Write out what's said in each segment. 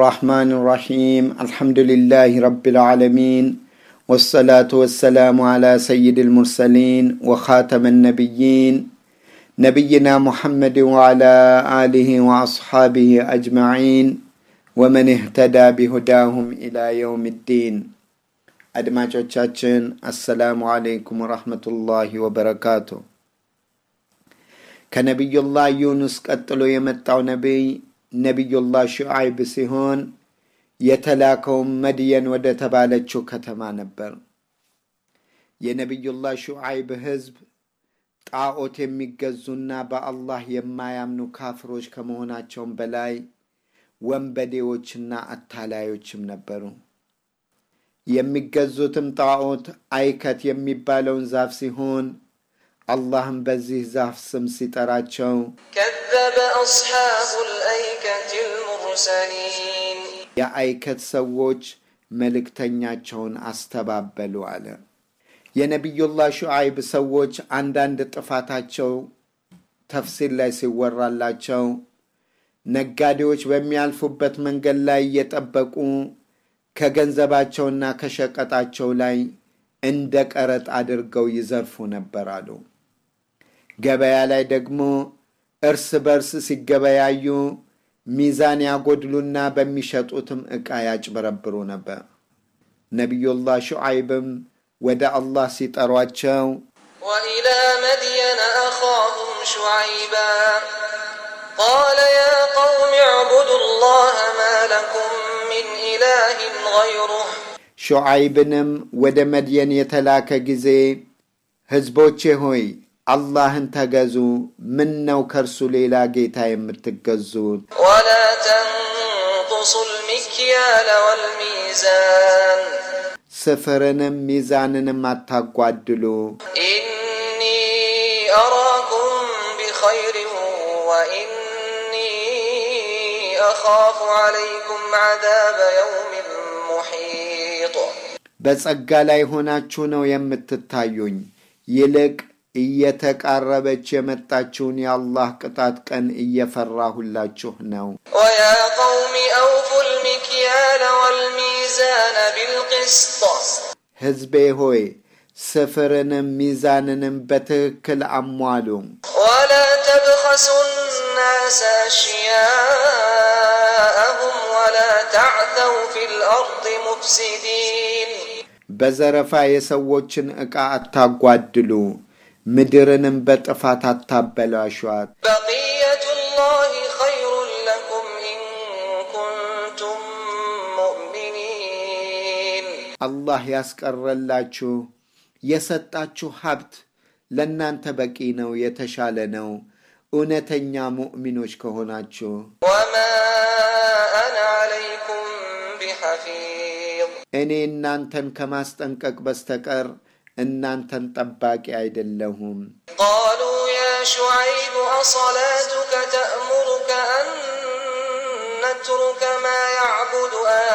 الرحمن الرحيم الحمد لله رب العالمين والصلاة والسلام على سيد المرسلين وخاتم النبيين نبينا محمد وعلى آله وأصحابه أجمعين ومن اهتدى بهداهم إلى يوم الدين አድማጮቻችን አሰላሙ አለይኩም ወረህመቱላሂ ወበረካቱ ከነቢዩላህ ዩኑስ ቀጥሎ የመጣው ነቢይ ነቢዩላህ ሹዓይብ ሲሆን የተላከውም መድየን ወደ ተባለችው ከተማ ነበር የነቢዩላህ ሹዓይብ ህዝብ ጣዖት የሚገዙና በአላህ የማያምኑ ካፍሮች ከመሆናቸውም በላይ ወንበዴዎችና አታላዮችም ነበሩ የሚገዙትም ጣዖት አይከት የሚባለውን ዛፍ ሲሆን አላህም በዚህ ዛፍ ስም ሲጠራቸው كذب أصحاب الأيكة المرسلين የአይከት ሰዎች መልእክተኛቸውን አስተባበሉ አለ የነቢዩላህ ሹዓይብ ሰዎች አንዳንድ ጥፋታቸው ተፍሲር ላይ ሲወራላቸው ነጋዴዎች በሚያልፉበት መንገድ ላይ እየጠበቁ ከገንዘባቸውና ከሸቀጣቸው ላይ እንደ ቀረጥ አድርገው ይዘርፉ ነበር አሉ ገበያ ላይ ደግሞ እርስ በርስ ሲገበያዩ ሚዛን ያጎድሉና በሚሸጡትም ዕቃ ያጭበረብሩ ነበር ነቢዩላህ ሹዓይብም ወደ አላህ ሲጠሯቸው وإلى مدين أخاهم شعيبا قال يا قوم اعبدوا الله ما لكم من إله غيره ሹዓይብንም ወደ መድየን የተላከ ጊዜ ሕዝቦቼ ሆይ አላህን ተገዙ ምን ነው ከእርሱ ሌላ ጌታ የምትገዙት ولا تنقصوا المكيال والميزان ስፍርንም ሚዛንንም አታጓድሉ إني أراكم بخير وإني أخاف عليكم عذاب يوم محيط በጸጋ ላይ ሆናችሁ ነው የምትታዩኝ ይልቅ እየተቃረበች የመጣችውን የአላህ ቅጣት ቀን እየፈራሁላችሁ ነው ويا قوم أوفوا المكيال والميزان بالقسط ሕዝቤ ሆይ ስፍርንም ሚዛንንም በትክክል አሟሉ ولا تبخسوا الناس أشياءهم ولا تعثوا في الأرض مفسدين በዘረፋ የሰዎችን ዕቃ አታጓድሉ ምድርንም በጥፋት አታበላሿት بقية الله خير لكم إن كنتم مؤمنين አላህ ያስቀረላችሁ የሰጣችሁ ሀብት ለእናንተ በቂ ነው የተሻለ ነው እውነተኛ ሙእሚኖች ከሆናችሁ وما أنا عليكم بحفيظ እኔ እናንተን ከማስጠንቀቅ በስተቀር እናንተን ጠባቂ አይደለሁም قالوا يا شعيب أصلاتك تأمرك أن نترك ما يعبد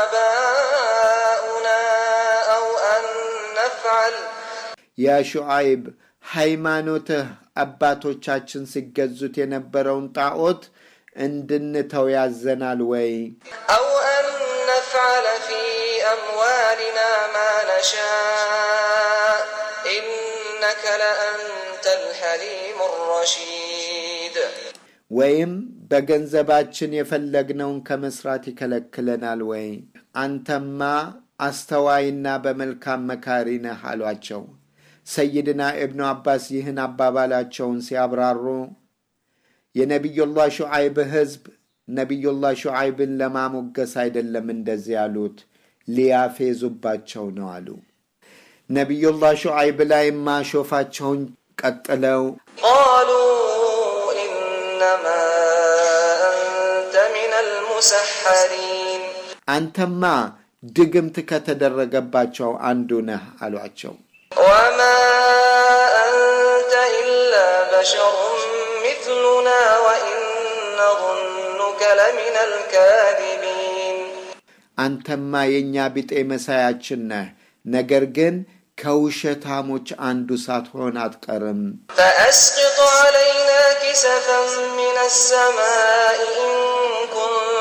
آباؤنا أو أن نفعل ያ ሹዓይብ ሃይማኖትህ አባቶቻችን ሲገዙት የነበረውን ጣዖት እንድንተው ያዘናል ወይ أو أن نفعل في أموالنا ما نشاء إنك لأنت الحليم الرشيد ወይም በገንዘባችን የፈለግነውን ከመስራት ይከለክለናል ወይ አንተማ አስተዋይና በመልካም መካሪ ነህ አሏቸው ሰይድና እብኑ አባስ ይህን አባባላቸውን ሲያብራሩ የነቢዩላህ ሹዓይብ ህዝብ ነቢዩላህ ሹዓይብን ለማሞገስ አይደለም እንደዚህ ያሉት ሊያፌዙባቸው ነው አሉ ነቢዩላህ ሹዓይብ ላይ ማሾፋቸውን ቀጥለው قالوا إنما أنت من المسحرين አንተማ ድግምት ከተደረገባቸው አንዱ ነህ አሏቸው وما أنت إلا بشر مثلنا وإن نظنك لمن الكاذبين አንተማ የእኛ ቢጤ መሳያችን ነህ ነገር ግን ከውሸታሞች አንዱ ሳትሆን አትቀርም فأسقط علينا كسفا من السماء إن كنت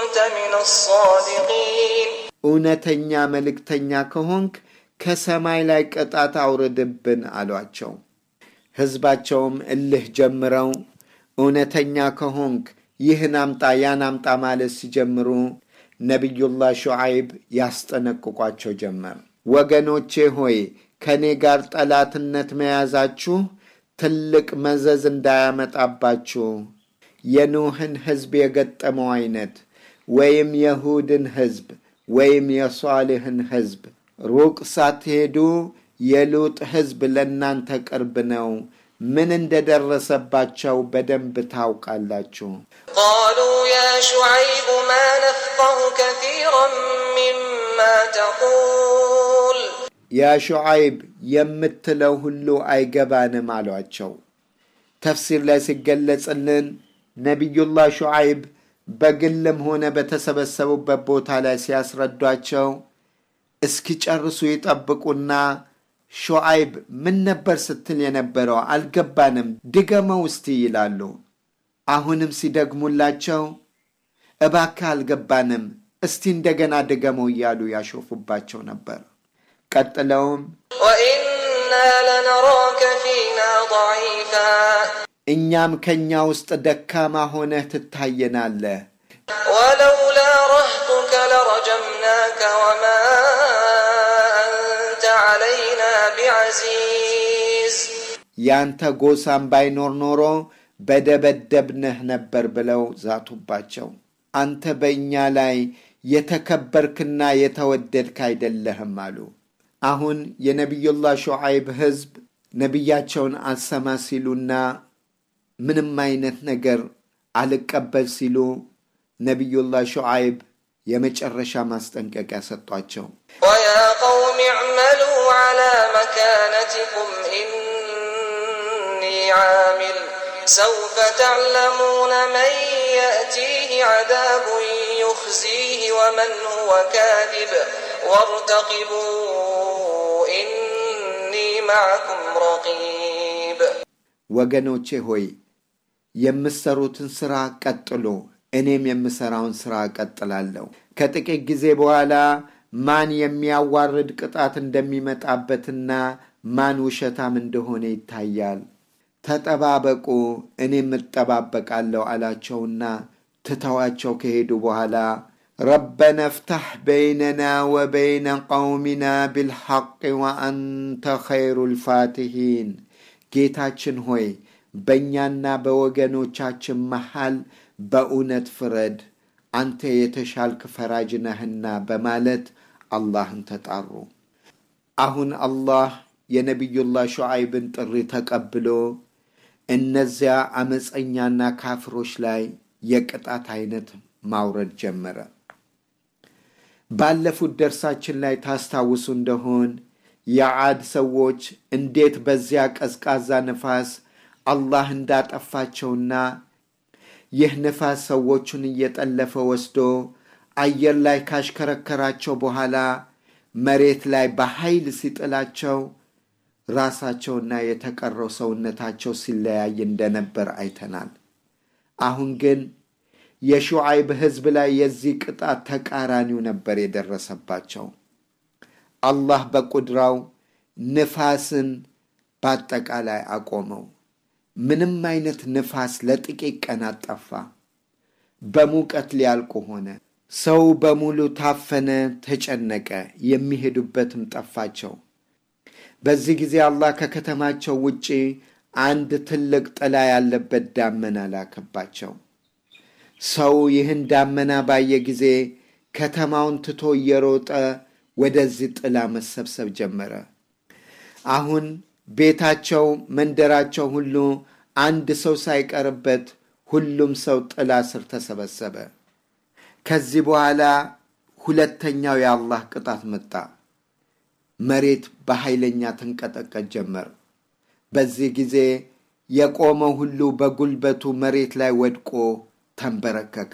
كنت من الصادقين እውነተኛ መልእክተኛ ከሆንክ ከሰማይ ላይ ቅጣት አውርድብን አሏቸው። ሕዝባቸውም እልህ ጀምረው እውነተኛ ከሆንክ ይህን አምጣ ያን አምጣ ማለት ሲጀምሩ ነቢዩላህ ሹዓይብ ያስጠነቅቋቸው ጀመር። ወገኖቼ ሆይ ከእኔ ጋር ጠላትነት መያዛችሁ ትልቅ መዘዝ እንዳያመጣባችሁ የኑህን ሕዝብ የገጠመው አይነት ወይም የሁድን ሕዝብ ወይም የሷልህን ሕዝብ ሩቅ ሳትሄዱ የሉጥ ሕዝብ ለእናንተ ቅርብ ነው። ምን እንደደረሰባቸው በደንብ ታውቃላችሁ። قالوا يا شعيب ما نفقه كثيرا مما تقول ያ ሹዓይብ የምትለው ሁሉ አይገባንም አሏቸው። ተፍሲር ላይ ሲገለጽልን ነቢዩላህ ሹዓይብ በግልም ሆነ በተሰበሰቡበት ቦታ ላይ ሲያስረዷቸው እስኪጨርሱ ይጠብቁና ሹዓይብ ምን ነበር ስትል የነበረው አልገባንም፣ ድገመው እስቲ ይላሉ። አሁንም ሲደግሙላቸው እባክህ አልገባንም፣ እስቲ እንደገና ድገመው እያሉ ያሾፉባቸው ነበር። ቀጥለውም وإنا لنراك فينا ضعيفا እኛም ከእኛ ውስጥ ደካማ ሆነህ ትታየናለህ፣ ولولا رهطك لرجمناك وما أنت علينا بعزيز ያንተ ጎሳም ባይኖር ኖሮ በደበደብንህ ነበር ብለው ዛቱባቸው። አንተ በእኛ ላይ የተከበርክና የተወደድክ አይደለህም አሉ። አሁን የነቢዩላህ ሹዓይብ ሕዝብ ነቢያቸውን አልሰማ ሲሉና ምንም አይነት ነገር አልቀበል ሲሉ ነቢዩላህ ሹዓይብ የመጨረሻ ማስጠንቀቂያ ሰጧቸው። ويا قوم اعملوا على مكانتكم إني عامل سوف تعلمون من يأتيه عذاب يخزيه ومن هو كاذب وارتقبوا إني معكم رقيب ወገኖቼ ሆይ የምሰሩትን ሥራ ቀጥሉ፣ እኔም የምሠራውን ሥራ እቀጥላለሁ። ከጥቂት ጊዜ በኋላ ማን የሚያዋርድ ቅጣት እንደሚመጣበትና ማን ውሸታም እንደሆነ ይታያል። ተጠባበቁ፣ እኔም እጠባበቃለሁ አላቸውና ትተዋቸው ከሄዱ በኋላ ረበና እፍታሕ በይነና ወበይነ ቀውሚና ቢልሐቅ ወአንተ ኸይሩ ልፋትሒን ጌታችን ሆይ በእኛና በወገኖቻችን መሃል በእውነት ፍረድ፣ አንተ የተሻልክ ፈራጅ ነህና በማለት አላህን ተጣሩ። አሁን አላህ የነቢዩላህ ሹዓይብን ጥሪ ተቀብሎ እነዚያ አመፀኛና ካፍሮች ላይ የቅጣት አይነት ማውረድ ጀመረ። ባለፉት ደርሳችን ላይ ታስታውሱ እንደሆን የዓድ ሰዎች እንዴት በዚያ ቀዝቃዛ ንፋስ አላህ እንዳጠፋቸውና ይህ ንፋስ ሰዎቹን እየጠለፈ ወስዶ አየር ላይ ካሽከረከራቸው በኋላ መሬት ላይ በኃይል ሲጥላቸው ራሳቸውና የተቀረው ሰውነታቸው ሲለያይ እንደነበር አይተናል። አሁን ግን የሹዓይብ ሕዝብ ላይ የዚህ ቅጣት ተቃራኒው ነበር የደረሰባቸው። አላህ በቁድራው ንፋስን በአጠቃላይ አቆመው። ምንም አይነት ንፋስ ለጥቂት ቀናት ጠፋ። በሙቀት ሊያልቁ ሆነ። ሰው በሙሉ ታፈነ፣ ተጨነቀ፣ የሚሄዱበትም ጠፋቸው። በዚህ ጊዜ አላህ ከከተማቸው ውጪ አንድ ትልቅ ጥላ ያለበት ዳመና ላከባቸው። ሰው ይህን ዳመና ባየ ጊዜ ከተማውን ትቶ እየሮጠ ወደዚህ ጥላ መሰብሰብ ጀመረ። አሁን ቤታቸው፣ መንደራቸው ሁሉ አንድ ሰው ሳይቀርበት ሁሉም ሰው ጥላ ስር ተሰበሰበ። ከዚህ በኋላ ሁለተኛው የአላህ ቅጣት መጣ። መሬት በኃይለኛ ተንቀጠቀጥ ጀመር። በዚህ ጊዜ የቆመው ሁሉ በጉልበቱ መሬት ላይ ወድቆ ተንበረከከ።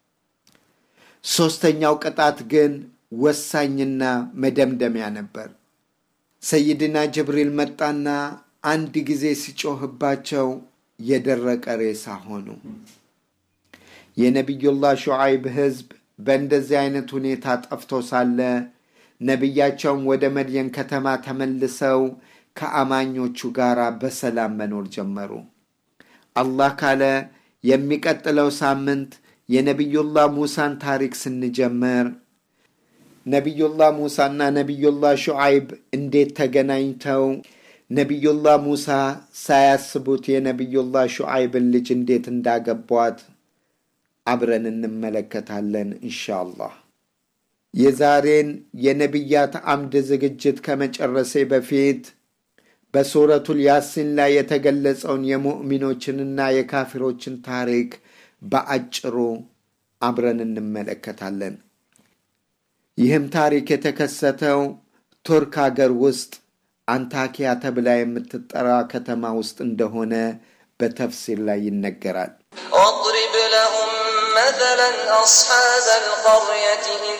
ሦስተኛው ቅጣት ግን ወሳኝና መደምደሚያ ነበር። ሰይድና ጅብሪል መጣና አንድ ጊዜ ሲጮህባቸው የደረቀ ሬሳ ሆኑ። የነቢዩላህ ሹዓይብ ሕዝብ በእንደዚህ አይነት ሁኔታ ጠፍቶ ሳለ ነቢያቸውም ወደ መድየን ከተማ ተመልሰው ከአማኞቹ ጋር በሰላም መኖር ጀመሩ። አላህ ካለ የሚቀጥለው ሳምንት የነቢዩላህ ሙሳን ታሪክ ስንጀምር ነቢዩላህ ሙሳና ነቢዩላህ ሹዓይብ እንዴት ተገናኝተው ነቢዩላህ ሙሳ ሳያስቡት የነቢዩላህ ሹዓይብን ልጅ እንዴት እንዳገቧት አብረን እንመለከታለን ኢንሻአላህ። የዛሬን የነቢያት አምድ ዝግጅት ከመጨረሴ በፊት በሱረቱል ያሲን ላይ የተገለጸውን የሙእሚኖችንና የካፊሮችን ታሪክ በአጭሩ አብረን እንመለከታለን። ይህም ታሪክ የተከሰተው ቱርክ አገር ውስጥ አንታኪያ ተብላ የምትጠራ ከተማ ውስጥ እንደሆነ በተፍሲር ላይ ይነገራል። واضرب لهم مثلا أصحاب القرية إذ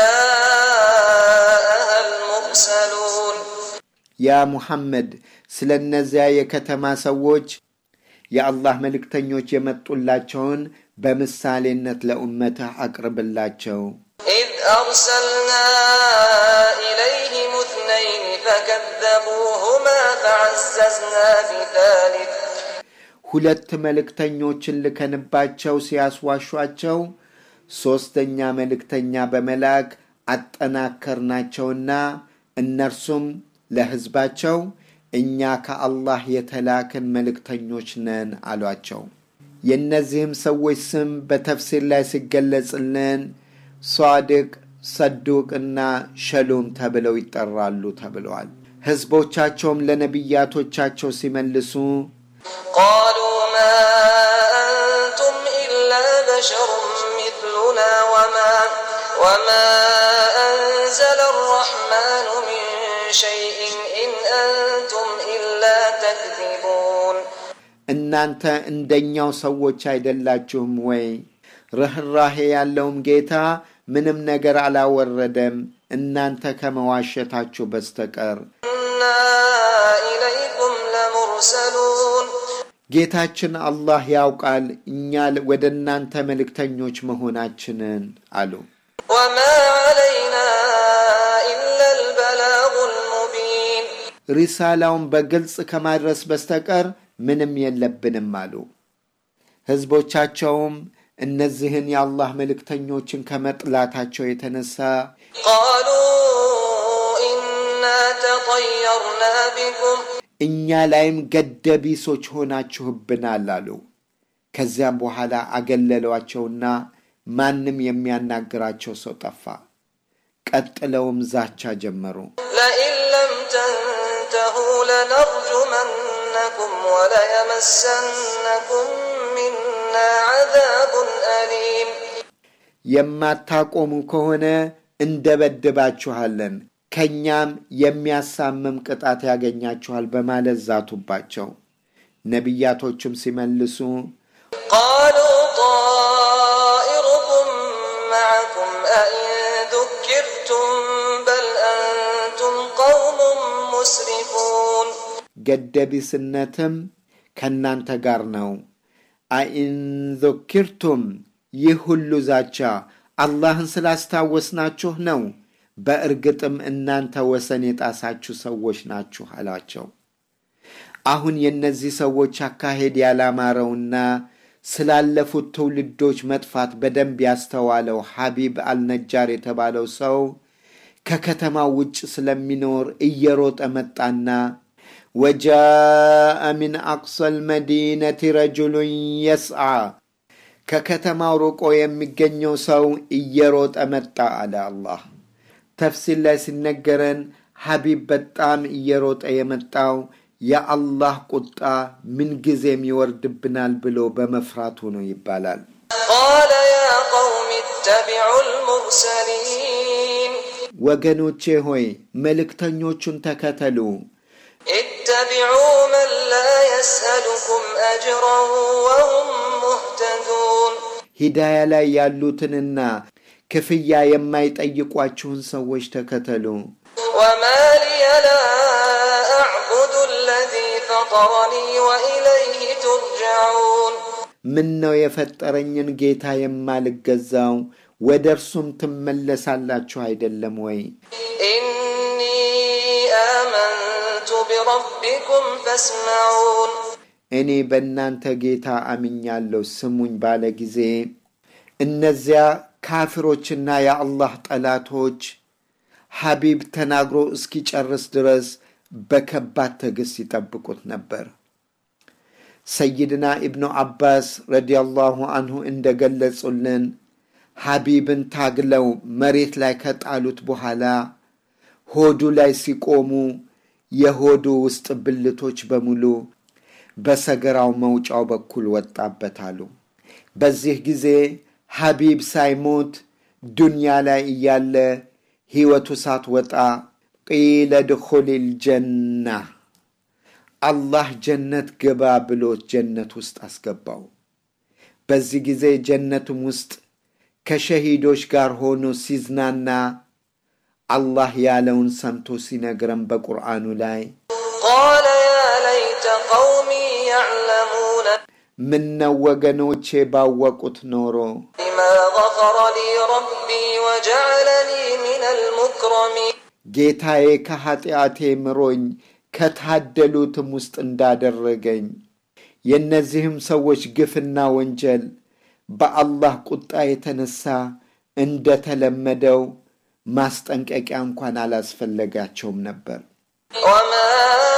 جاءها المرسلون ያ ሙሐመድ ስለ እነዚያ የከተማ ሰዎች የአላህ መልእክተኞች የመጡላቸውን በምሳሌነት ለኡመትህ አቅርብላቸው። إذ أرسلنا إليهم اثنين فكذبوهما فعززنا بثالث ሁለት መልእክተኞችን ልከንባቸው ሲያስዋሿቸው ሦስተኛ መልእክተኛ በመላክ አጠናከርናቸውና እነርሱም ለሕዝባቸው እኛ ከአላህ የተላክን መልእክተኞች ነን አሏቸው። የእነዚህም ሰዎች ስም በተፍሲር ላይ ሲገለጽልን ሷድቅ፣ ሰዱቅና ሸሉም ተብለው ይጠራሉ ተብለዋል። ሕዝቦቻቸውም ለነቢያቶቻቸው ሲመልሱ قالوا ما أنتم إلا بشر مثلنا وما وما أنزل الرحمن من شيء إن أنتم إلا تكذبون እናንተ እንደኛው ሰዎች አይደላችሁም ወይ? ርኅራሄ ያለውም ጌታ ምንም ነገር አላወረደም እናንተ ከመዋሸታችሁ በስተቀር። إنا إليكم لمرسلون ጌታችን አላህ ያውቃል እኛ ወደ እናንተ መልእክተኞች መሆናችንን አሉ። وما علينا إلا البلاغ المبين ሪሳላውን በግልጽ ከማድረስ በስተቀር ምንም የለብንም አሉ። ሕዝቦቻቸውም እነዚህን የአላህ መልእክተኞችን ከመጥላታቸው የተነሳ قالوا إنا تطيرنا بكم እኛ ላይም ገደቢሶች ሆናችሁብናል አሉ። ከዚያም በኋላ አገለሏቸውና ማንም የሚያናግራቸው ሰው ጠፋ። ቀጥለውም ዛቻ ጀመሩ። لئن لم تنتهوا لنرجمنكم وليمسنكم منا عذاب أليم የማታቆሙ ከሆነ እንደበድባችኋለን፣ ከእኛም የሚያሳምም ቅጣት ያገኛችኋል በማለት ዛቱባቸው። ነቢያቶችም ሲመልሱ قالوا طائركم معكم أئن ذكرتم بل أنتم قوم مسرفون ገደቢስነትም ከእናንተ ጋር ነው። አኢን ذكርቱም ይህ ሁሉ ዛቻ አላህን ስላስታወስናችሁ ነው። በእርግጥም እናንተ ወሰን የጣሳችሁ ሰዎች ናችሁ አላቸው። አሁን የእነዚህ ሰዎች አካሄድ ያላማረውና ስላለፉት ትውልዶች መጥፋት በደንብ ያስተዋለው ሐቢብ አልነጃር የተባለው ሰው ከከተማው ውጭ ስለሚኖር እየሮጠ መጣና ወጃአ ሚን አቅሰል መዲነቲ ረጁሉን የስዓ ከከተማው ርቆ የሚገኘው ሰው እየሮጠ መጣ አለ አላህ። ተፍሲር ላይ ሲነገረን ሐቢብ በጣም እየሮጠ የመጣው የአላህ ቁጣ ምንጊዜም ይወርድብናል ብሎ በመፍራቱ ነው ይባላል። قال يا قوم اتبعوا المرسلين ወገኖቼ ሆይ መልእክተኞቹን ተከተሉ። اتبعوا من لا يسألكم أجرا وهم مهتدون ሂዳያ ላይ ያሉትንና ክፍያ የማይጠይቋችሁን ሰዎች ተከተሉ። وما لي لا أعبد الذي فطرني وإليه ترجعون ምን ነው የፈጠረኝን ጌታ የማልገዛው ወደ እርሱም ትመለሳላችሁ አይደለም ወይ? إني آمنت بربكم فاسمعون እኔ በእናንተ ጌታ አምኛለሁ ስሙኝ ባለ ጊዜ እነዚያ ካፊሮችና የአላህ ጠላቶች ሐቢብ ተናግሮ እስኪጨርስ ድረስ በከባድ ትዕግሥት ይጠብቁት ነበር። ሰይድና ኢብኑ አባስ ረዲያላሁ አንሁ እንደገለጹልን ሐቢብን ታግለው መሬት ላይ ከጣሉት በኋላ ሆዱ ላይ ሲቆሙ የሆዱ ውስጥ ብልቶች በሙሉ በሰገራው መውጫው በኩል ወጣበታሉ። በዚህ ጊዜ ሐቢብ ሳይሞት ዱንያ ላይ እያለ ሕይወቱ ሳትወጣ ቂለ ድኹሊል ጀና አላህ ጀነት ግባ ብሎት ጀነት ውስጥ አስገባው። በዚህ ጊዜ ጀነትም ውስጥ ከሸሂዶች ጋር ሆኖ ሲዝናና አላህ ያለውን ሰምቶ ሲነግረን በቁርአኑ ላይ قال يا ليت قومي يعلمون ምነው ወገኖቼ ባወቁት ኖሮ بما غفر لي ربي وجعلني من المكرمين ጌታዬ ከኀጢአቴ ምሮኝ ከታደሉትም ውስጥ እንዳደረገኝ የእነዚህም ሰዎች ግፍና ወንጀል በአላህ ቁጣ የተነሳ እንደተለመደው ማስጠንቀቂያ እንኳን አላስፈለጋቸውም ነበር። وما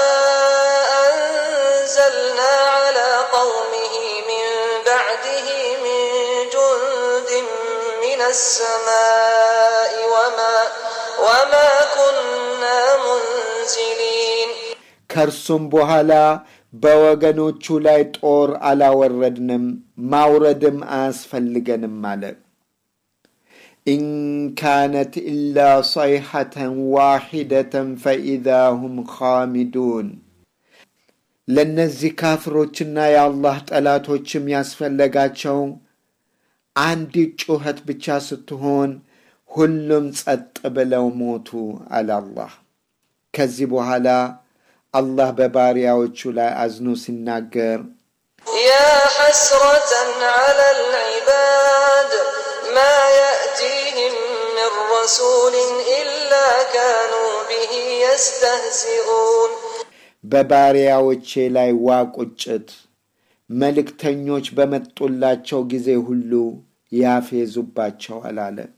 أنزلنا على قومه من بعده من جند من السماء وما وما كنا منزلين ከእርሱም በኋላ በወገኖቹ ላይ ጦር አላወረድንም ማውረድም አያስፈልገንም አለ። ኢን ካነት ኢላ ሰይሐተን ዋሒደተን ፈኢዛ ሁም ኻሚዱን። ለእነዚህ ካፍሮችና የአላህ ጠላቶችም ያስፈለጋቸው አንዲት ጩኸት ብቻ ስትሆን ሁሉም ጸጥ ብለው ሞቱ አለ አላህ። ከዚህ በኋላ አላህ በባሪያዎቹ ላይ አዝኖ ሲናገር يا حسرة على العباد ما يأتيهم من رسول إلا كانوا به يستهزئون በባሪያዎቼ ላይ ዋ ቁጭት፣ መልእክተኞች በመጡላቸው ጊዜ ሁሉ ያፌዙባቸዋል አለ።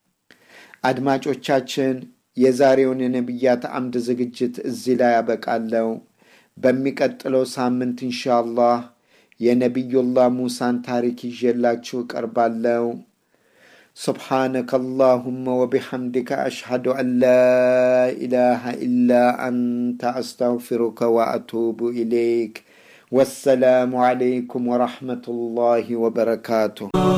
አድማጮቻችን የዛሬውን የነቢያት አምድ ዝግጅት እዚህ ላይ ያበቃለው። በሚቀጥለው ሳምንት ኢንሻአላህ የነቢዩላህ ሙሳን ታሪክ ይዤላችሁ ቀርባለው። سبحانك اللهم وبحمدك أشهد أن لا إله إلا أنت أستغفرك وأتوب إليك والسلام عليكم ورحمة الله وبركاته